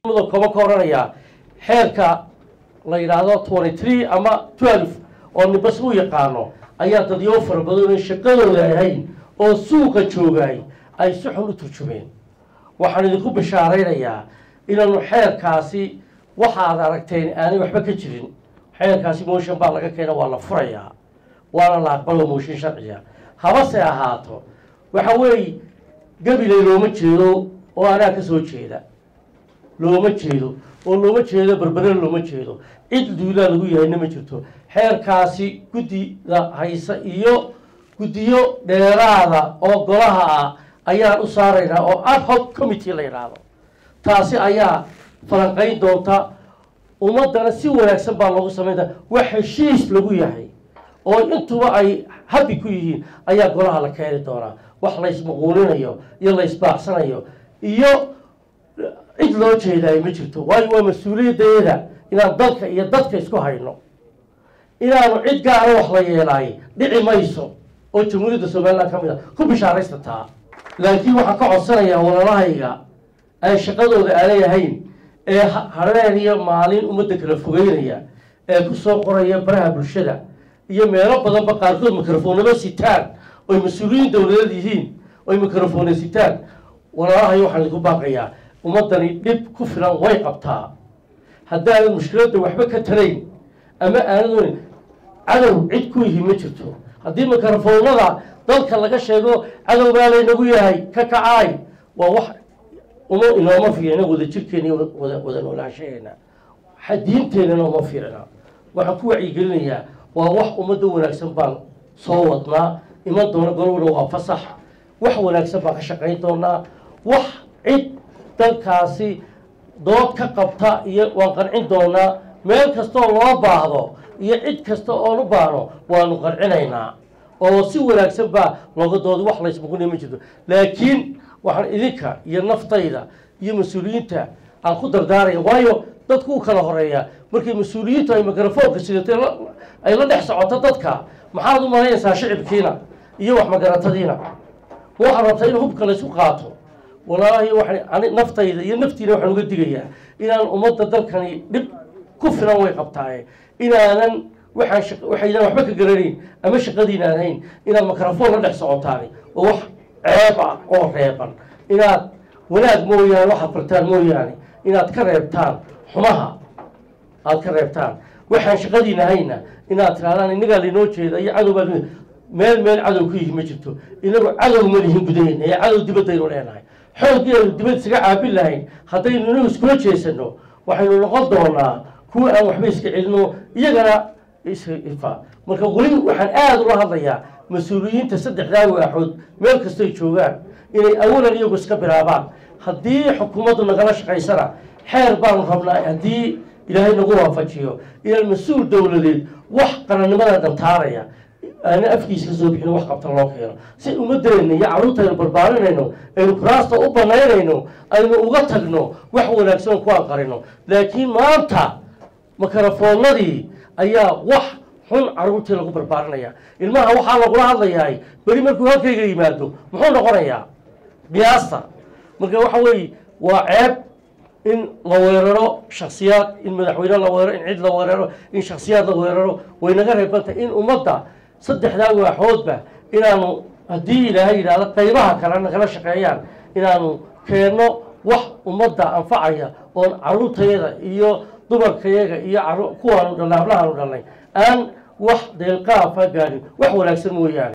koma ka oranayaa xeerka la yidhaahdo twenty three ama twelve oo nibas u yaqaano ayaa dadyo fara badan oo shaqadooda ahayn oo suuqa joogay ay si xun u turjumeen waxaan idinku bishaaraynayaa inaanu xeerkaasi waxaad aragteen aanay waxba ka jirin xeerkaasi motion baa laga keena waa la furayaa waana la aqbalo mooshin sharciya habase ahaato waxa weeye gabiley looma jeedo oo anaa ka soo jeeda looma jeedo oo looma jeedo berbere looma jeedo cid duulaa lagu yahayna ma jirto xeerkaasi guddida haysa iyo guddiyo dheeraada oo golaha ah ayaan u saaraynaa oo ad hoc committee la yidhaahdo taasi ayaa falanqayn doonta ummaddana si wanaagsan baa loogu samaynta wax heshiis lagu yahay oo intuba ay habi ku yihiin ayaa golaha la keeni doonaa wax laysmaquulinayo iyo laysbaacsanayo iyo cid loo jeedaay ma jirto waayo waa mas-uuliyaddeeda inaan dalka iyo dadka isku hayno inaanu cid gaara wax la yeelaay dhici mayso oo jamhuuriyadda somalilan ka mid a ku bishaaraysta taa laakiin waxaan ka codsanayaa walaalahayga aan shaqadooda aanay ahayn ee hareen iyo maalin ummadda kala fogeynaya ee ku soo qoraya baraha bulshada iyo meelo badanba qaarkood mikrofoonaba sitaan oy mas-uuliyiin dowladeed yihiin oy mikrofoona sitaan walaalahay waxaan idinku baaqayaa ummaddani dhib ku filan way qabtaa haddaanan mushkiladda waxba ka tarayn ama aanad cadow cid ku yihi ma jirto haddii mikrofoonada dalka laga sheego cadow baa laynagu yahay ka kacaay waa wax uma inooma fiicna wada jirkeena iyo wada wada noolaanshaheena diinteenana uma fiicna waxaan ku wacyigelinayaa waa wax ummadda wanaagsan baan soo wadnaa iman doona golowna waa fasax wax wanaagsan baan ka shaqayn doonaa wax cid dalkaasi dood ka qabta iyo waan qancin doonaa meel kastaoo loo baahdo iyo cid kasta oon u baahno waanu qancinaynaa oo si wanaagsan baa looga dooda wax laysmuqunay ma jirto laakiin waxaan idinka iyo naftayda iyo mas-uuliyiinta aan ku dardaaraya waayo dadku u kala horeeya markay mas-uuliyiintu ay mikrofoonka sidatay ay la dhex socoto dadka maxaad u malaynaysaa shicibkiina iyo wax magaratadiina waxaad rabtaa in hubka laysku qaato walaahi waxaan naftayda iyo naftiina waxaan uga digayaa inaan ummadda dalkani dhib ku filan way qabtaaye inaanan waxaan waxaydaan waxba ka garanayn ama shaqadiina aan hayn inaad mikrofoon la dhex socotaani oo wax ceeb ah oo reeban inaad wanaag mooyaane waxaad bartaan mooyaane inaad ka reebtaan xumaha aad ka reebtaan waxaan shaqadiina hayna inaad tirahdaan innagaa laynoo jeeda iyo cadow baa meel meel cadow ku yihi ma jirto inagu cadow ma lihin gudaheyna ee cadow dibaddaynu leenahay xoogii aynu dibad isaga caabin lahayn haddaynu inagu iskula jeesano waxaynu noqon doonaa kuwa aan waxba iska celino iyagana ifa marka weli waxaan aada ula hadlayaa mas-uuliyiinta saddexdaa waaxood meel kastoy joogaan inay awalan iyagu iska bilaabaan haddii xukuumaddu nagala shaqaysana xeer baanu rabnaa haddii ilaahay nagu waafajiyo inaan mas-uul dowladeed wax qarannimada dhantaaraya aana afkiisa ka soo bixin wax qabta loo keeno si ummadeenna iyo carruurtaynu barbaarinayno aynu kuraasta u banaynayno aynu uga tagno wax wanaagsan ku anqarino laakiin maanta mikrofoonadii ayaa wax xun carruurtii lagu barbaarinaya ilmaha waxaa lagula hadlayahay beri markuu halkayga yimaado muxuu noqonayaa qiyaasta marka waxa weeye waa ceeb in la weeraro shaksiyaad in madaxweyne la weeraro in cid la weeraro in shaksiyaad la weeraro way naga reebantay in ummadda saddexdaa waaxoodba inaanu haddii ilaahay yidhahdo qaybaha kale nagala shaqeeyaan inaanu keenno wax ummadda anfacaya oon carruurtayada iyo dumarkayaga iyo kuwaanu dhalnay hablahaanu dhalnay aan wax deelqaafa gaadhin wax wanaagsan mooyaane